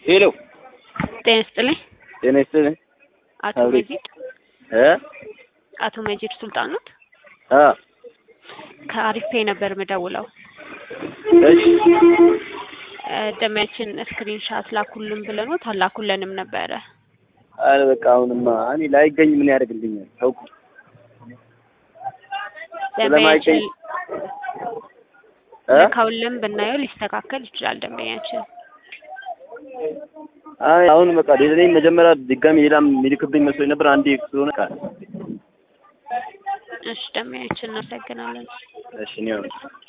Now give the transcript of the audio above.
ሄሎ ጤና ይስጥልኝ። ጤና ይስጥልኝ። አቶ አብሬ- መጂድ እ አቶ መጂድ ሱልጣን ኖት? አ ከአሪፍ ፔይ ነበር የምደውለው። እሺ እ ደሚያችን ስክሪን ሻት ላኩልን ብለኖት አላኩልንም ነበረ። አረ በቃ አሁንማ እኔ ላይገኝ ምን ያደርግልኛል? ተውኩ። ደንበኛችን ስለማይገኝ እ ልከውልን ብናየው ሊስተካከል ይችላል። ደንበኛችን አይ አሁን በቃ ሌላ መጀመሪያ ድጋሚ ሌላም የሚልክብኝ መስሎኝ ነበር። አንዴ ስለሆነ ቃል እሺ፣ ደንበኛችን እናመሰግናለን። እሺ ነው